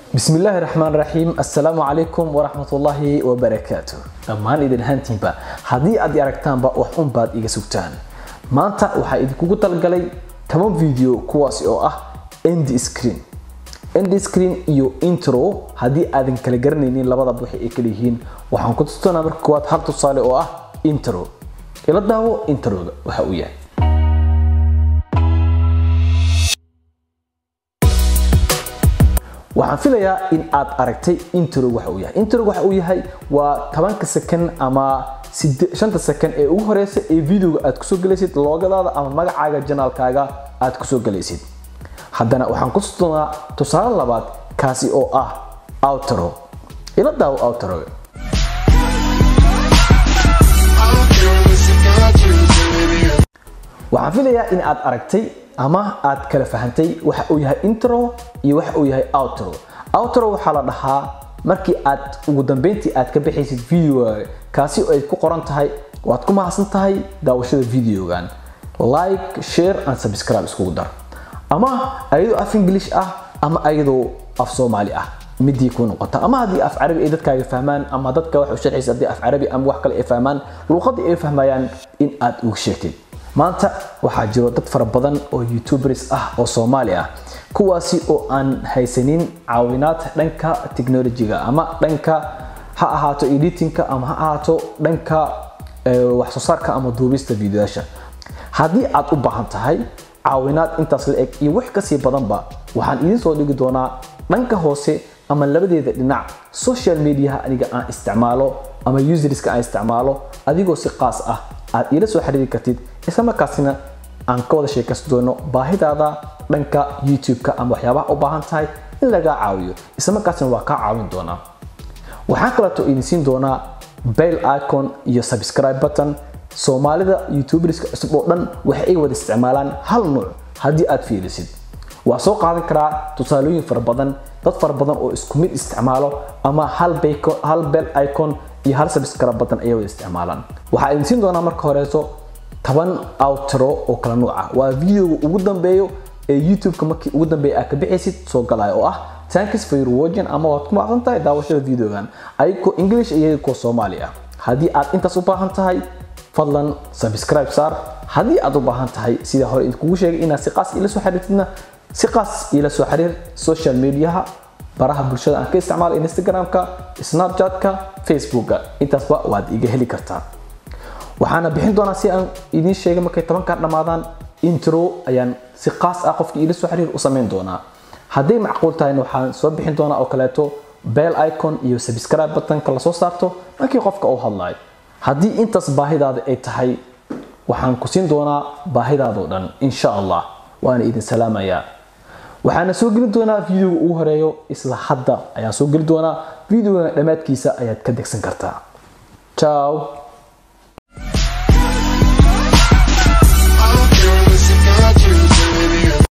bismillaahi raxmaan raxiim assalaamu calaykum waraxmatullaahi wabarakaatu dhammaan idin ahaantiinba haddii aad i aragtaanba wax unbaad iga sugtaan maanta waxaa idinkugu talgalay toban video kuwaasi oo ah end screen end screen iyo intro haddii aadan kala garanaynin labadaba waxay ay kala yihiin waxaan ku tustanaa marka koowaad hal tusaale oo ah intro ila daawo introga waxa uu yahay waxaan filayaa in aad aragtay intro waxa uu yahay intro waxa uu yahay waa tobanka second ama shanta second ee ugu horeysa ee videoga aad kusoo gelaysid loogadaada ama magacaaga janaalkaaga aad kusoo gelaysid haddana waxaan ku tusanaa tusaale labaad kaasi oo ah outro ila daawo outroga waxaan filayaa in aad aragtay ama aad kala fahantay waxa uu yahay intro iyo waxa uu yahay outro outro waxaa la dhahaa markii aad ugu dambeyntii aad ka bixaysid videoga kaasi oo ay ku qoran tahay waad ku mahadsan tahay daawashada videogan like share and subscribe iskugu dar ama ayadoo af english ah ama ayadoo af soomaali ah midii ku noqota ama haddii af carabi ay dadkaaga fahmaan ama dadka wax u sharxaysa haddii af carabi ama wax kale ay fahmaan luuqadii ay fahmayaan in aad uga sheegtid maanta waxaa jiro dad fara badan oo youtubers ah oo soomaali ah kuwaasi oo aan haysanin caawinaad dhanka technologyga ama dhanka ha ahaato editingka ama ha ahaato dhanka wax soo saarka ama duubista videoyaasha haddii aad u baahan tahay caawinaad intaas la eg iyo wax kasii badanba waxaan idiin soo dhigi doonaa dhanka hoose ama labadeeda dhinac social mediaha aniga aan isticmaalo ama userska aan isticmaalo adigoo si qaas ah aad iila soo xiriiri kartid isla markaasina aan ka wada sheekaysan doono baahidaada dhanka youtube-ka ama waxyaabaha u baahan tahay in lagaa caawiyo isla markaasina waa kaa caawin doonaa waxaan kaleeto idin siin doonaa bell icon iyo subscribe button soomaalida youtuberska cusub oo dhan waxa ay wada isticmaalaan hal nuuc haddii aad fiirisid waa soo qaadan karaa tusaalooyin fara badan dad fara badan oo isku mid isticmaalo ama hal bell icon iyo hal subscribe button ayay wada isticmaalaan waxaa idin siin doonaa marka horeeso toban outro oo kala nuuc ah waa videoga ugu dambeeyo ee youtube-ka markii ugu dambeeya aad ka bixaysid soo galaya oo ah thanks for your watching ama waad ku macsan tahay daawashada videogan ayagoo english iyo ayagoo soomaali ah haddii aad intaas u baahan tahay fadlan subscribe saar haddii aad u baahan tahay sida hore idinkugu sheegay inaad si qaas ila soo xiriirtidna si qaas ila soo xiriir social mediaha baraha bulshada aan ka isticmaalo instagramka snapchatka facebooka intaasba waad iga heli kartaa waxaana bixin doonaa si aan idiin sheegay markay tobankan dhammaadaan intro ayaan si qaas ah qofkii ila soo xiriir u samayn doonaa hadday macquul tahayna waxaan soo bixin doonaa oo kaleeto bell icon iyo subscribe buttonka lasoo saarto markii qofka uu hadlayo haddii intaas baahidaada ay tahay waxaan ku siin doonaa baahidaadoo dhan insha allah waana idin salaamayaa waxaana soo geli doonaa videoga ugu horeeyo isla hadda ayaan soo geli doonaa videoga dhammaadkiisa ayaad ka degsan kartaa ciao